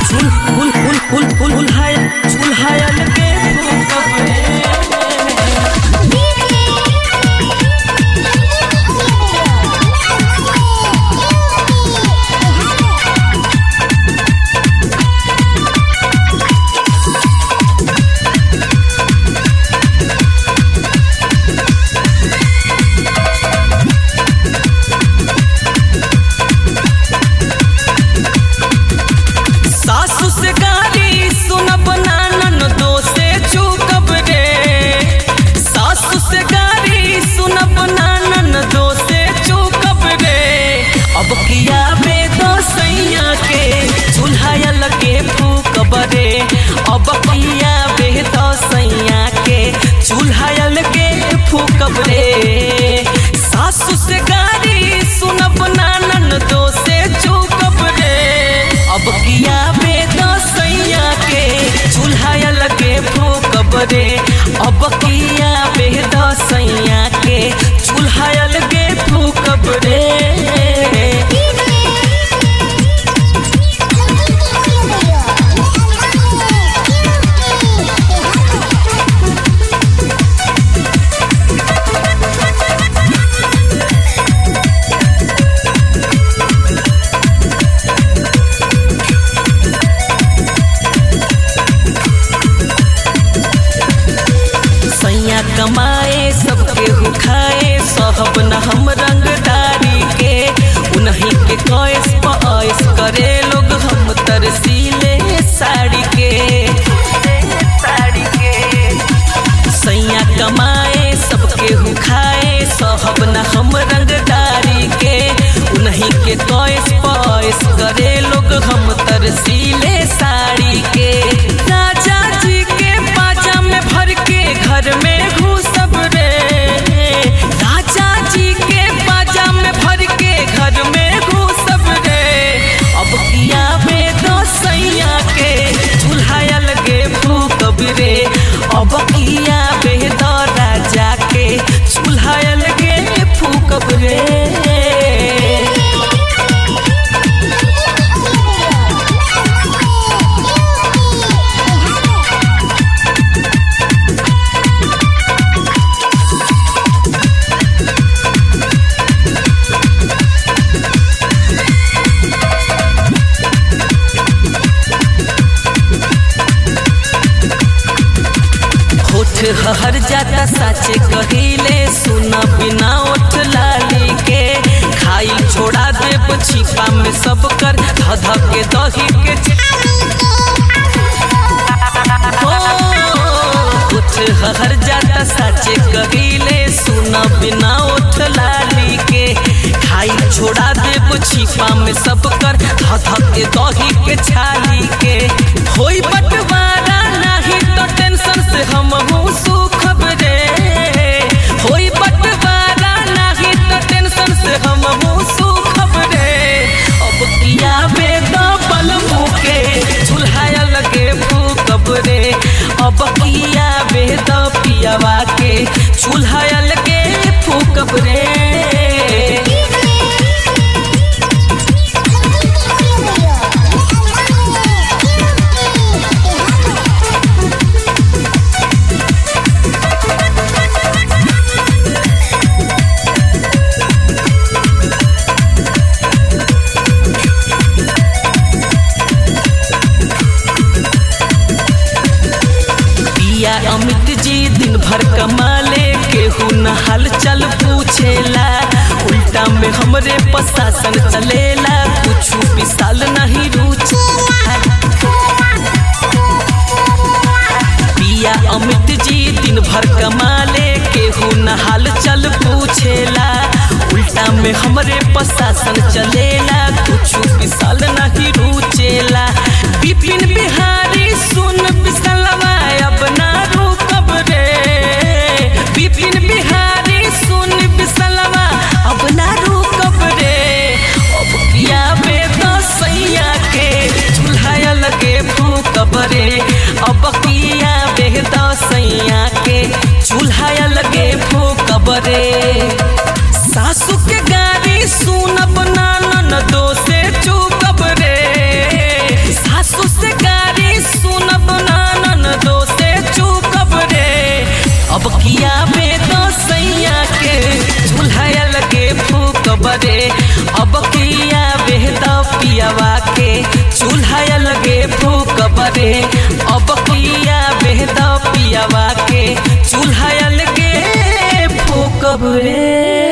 चूल फूल फूल फूल फूल फूल चूल्हायल के फूकब रे सासु से गाली सुनब नानन दो से चूकब रे सासु से गाली सुनब नानन दो से चूकब रे अब किया बे दो सैया के चूल्हा लगे फूकब रे अब किया बे दो सैया के चूल्हा लगे फूकब रे सासु से गाली सुनब नानन दो से चूकब रे अब किया बे सैया के चूल्हा लगे फूकब रे अब किया बे सैया के चूल्हा लगे फूकब रे सैया कमाए सबके हु खाए सहब न हम रंगदारी के उन्हीं के कॉइस पॉइस करे लोग हम तरसीले साड़ी के साड़ी के सैया कमाए सबके हु खाए सहब न हम रंगदारी के उन्हीं के कॉइस पॉइस करे लोग हम तरसीले साड़ी के राजा जी के बाजा में भर के घर में घुसब रे राजा जी के बाजा में भर के घर में घुसब रे अब किया बे दो सैया के चूल्हा लगे फूकब रे अब किया बे दो राजा के चूल्हा लगे फूकब रे होठ हर जाता साचे कहिले सुन बिना ओठ लाली के खाई छोड़ा देब छिपा में सब कर धध के दही के च- हो, होठ हर जाता साचे कहिले सुन बिना ओठ लाली के खाई छोड़ा देब छिपा में सब कर धध के दही के छाली के होई बंटवारा नाही तो टेंशन से हम सुखब रे होई बंटवारा नाही तो टेंशन से हम सुखब रे अब किया बे दबल मुके चूल्हा लगे फूकब रे अब किया बे द पियावा के चूल्हा लगे फूकब रे पिया अमित जी दिन भर कमाले केहू न हाल चल पूछेला उल्टा में हमरे प्रशासन चलेला कुछ विशाल नहीं रुचेला पिया अमित जी दिन भर कमाले केहू न हाल चल पूछेला उल्टा में हमरे प्रशासन चलेला कुछ विशाल नहीं रुचेला विपिन बिहारी सुन विशालवा अब ना रुकब रे विपिन बिहारी सुन विशालवा अब ना रुकब रे अब किया बे सैया के चूल्हा लगे फूकब रे अब किया बे सैया के चूल्हा लगे फूकब रे सासू के गाड़ी सुनब नानन दो से चूकब रे सासू से रे अब किया बेहद पियावा के चूल्हा अलगे फूकब रे